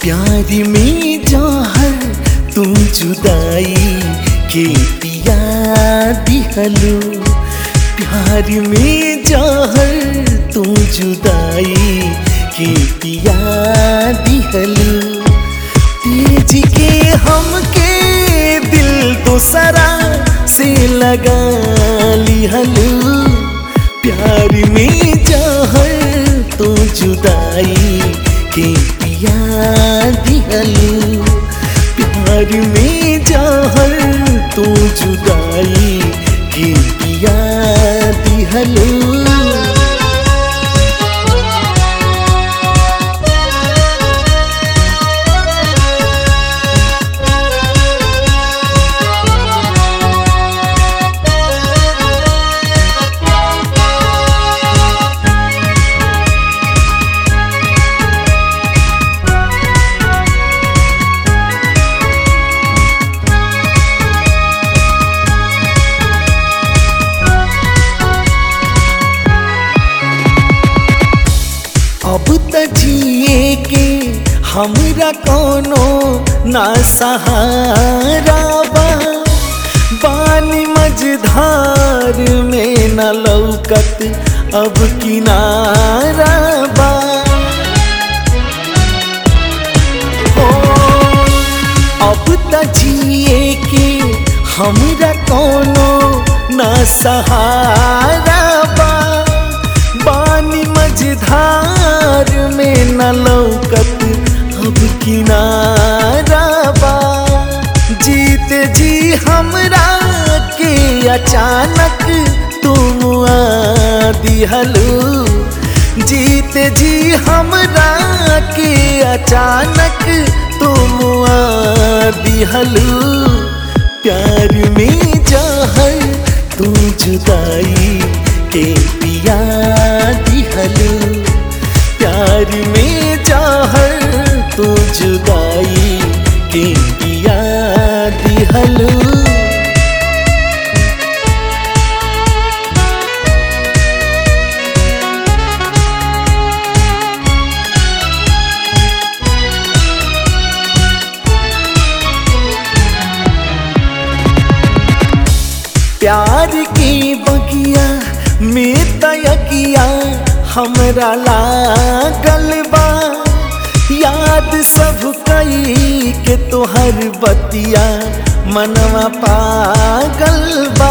प्यार में जहर तू जुदाई के पिया दिहलो प्यार में जहर तू जुदाई के पिया दिहलो तेज के हमके दिल दोसरा से लगा लिहलो प्यार में जहर तो जुदाई के पिया दिहलो प्यार में जहर तो जुदाई के पिया दिहलो अब त जिए के हमरा कोनो ना सहारा बा बानी मझधार में न लौकत अब किनारा बा हो अब त जिए के हमरा कोनो ना सहारा बा बानी मझधार में न लौकत अब किनारा बा जीत जी हमरा के अचानक तुम आ दिहलू जीत जी हमरा के अचानक तुम आ दिहलू प्यार में जहर तू जुदाई के पिया दिहलू प्यार में जहर तू जुदाई के पिया दिहलू प्यार की बगिया में तयकिया हमरा लागल बा याद सब कई के तोहर बतिया मनवा पागल बा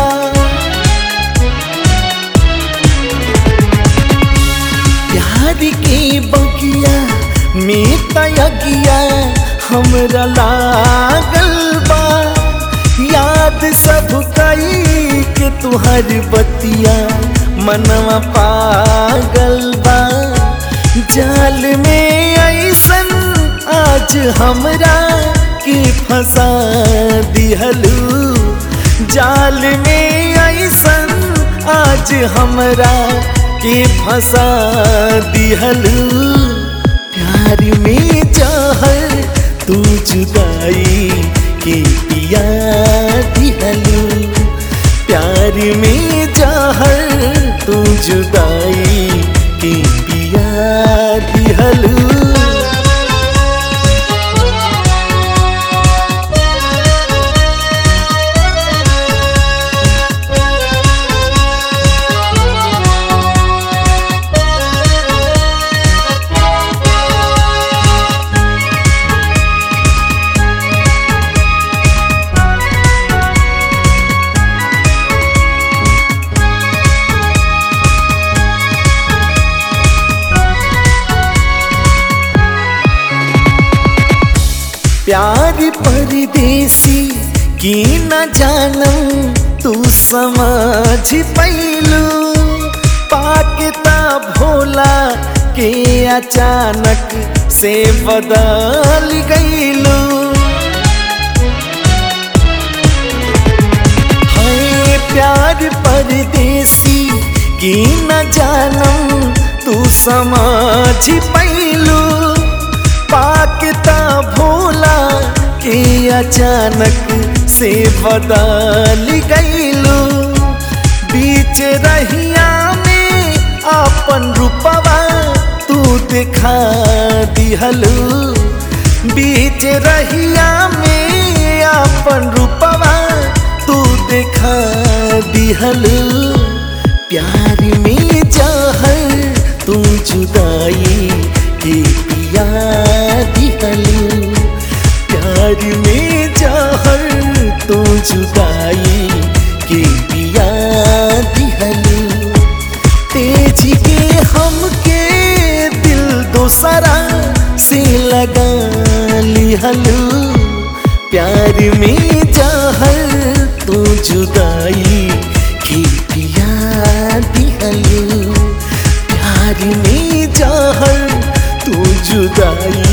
प्यार की बगिया में तयकिया हमरा लागल बा याद सब कई के तुहर बतिया मनवा पागल बा जाल में ऐसन आज हमरा के फंसा दिहलू जाल में ऐसन आज हमरा के फंसा दिहलू प्यार में जहर तू जुदाई के पिया दिहलू प्यार में जहर तू जुदाई के पिया दिहलू प्यार परदेसी की न जानम तू समझ पैलू पाकता भोला के अचानक से बदल गईलू है प्यार परदेसी की न जानम तू समझ पैलू पाकता भोला के अचानक से बदल गईलू बीच रहिया में अपन रूपवा तू दिखा दिहलू बीच रहिया में अपन रूपवा तू देखा दिहलू प्यार में जहर तू जुदाई के पिया दिहलू प्यार में जहर तू जुदाई के पिया दिहलू तेज के हमके दिल दोसरा से लगा लिहलू प्यार में जहर तू जुदाई के पिया दिहलू प्यार में जहर तू जुदाई